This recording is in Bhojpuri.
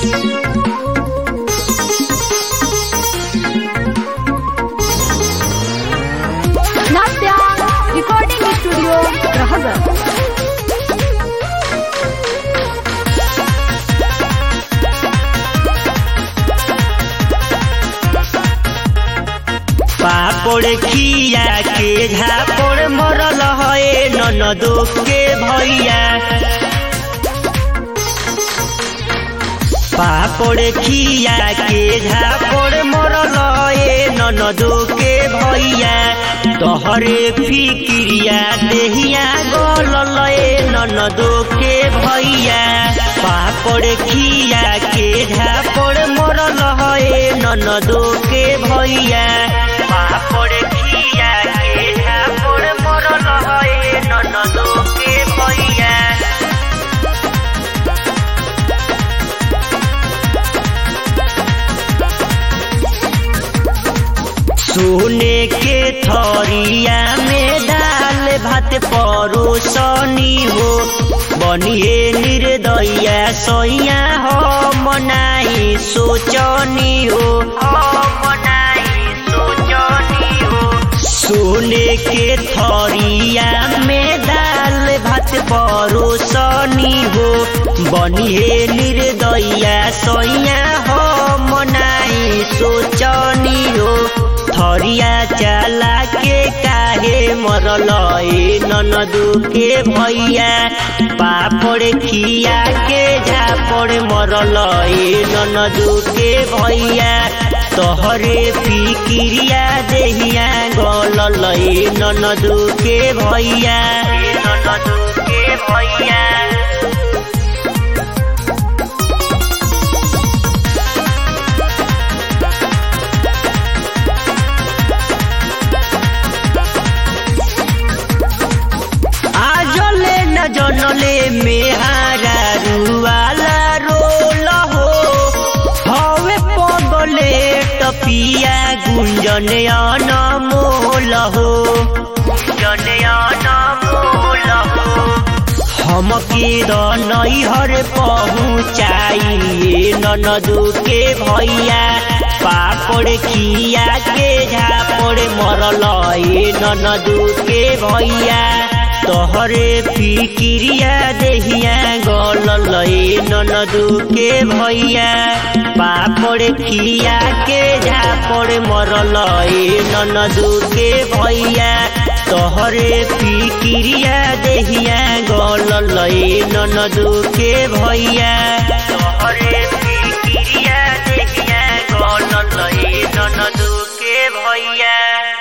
नात्या रिकॉर्डिंग स्टुडिओ रहगर पापड़ खिया के झापड़ मरल है ननदो के भैया पापड़ खिया के झापड़ मरल है ननदो के भैया तोहरे फिक्रिया देहिया गलल है ननदो के भैया पापड़ खिया के झापड़ मरल है ननदो के भैया पापड़ खिया के झापड़ मरल है ननदो के भैया सोने के थरिया में दाल भात परोसनी हो बनिए निर्दया सैया हो मनाई सोचनी हो मनाई सोचनी हो सोने के थरिया में दाल भात परोसनी हो बनिए निर्दया सैया हो मनाई सोचनी हो थरिया चला के काहे मरल ए ननदू के भैया पापड़ खिया के झापड़ मरल ए ननदू के भैया तोहरे फिक्रिया देहिया गलल ए ननदू के भैया ए ननदू के भैया आजले न जनले मेहारा रुवाला रोल हो हवे पगले टपिया गुंजने अनमोल हो गुंजने अनमोल हो हमके नैहर पहुँचाइए ननदू के भैया पापड़ खिया के झापड़ मरल ए ननदू के भैया तोहरे फिक्रिया देहिया गलल ए ननदू के भैया पापड़ खिया के झापड़ मरल ए ननदू के भैया तोहरे फिक्रिया देहिया गलल ए ननदू के भैया तोहरे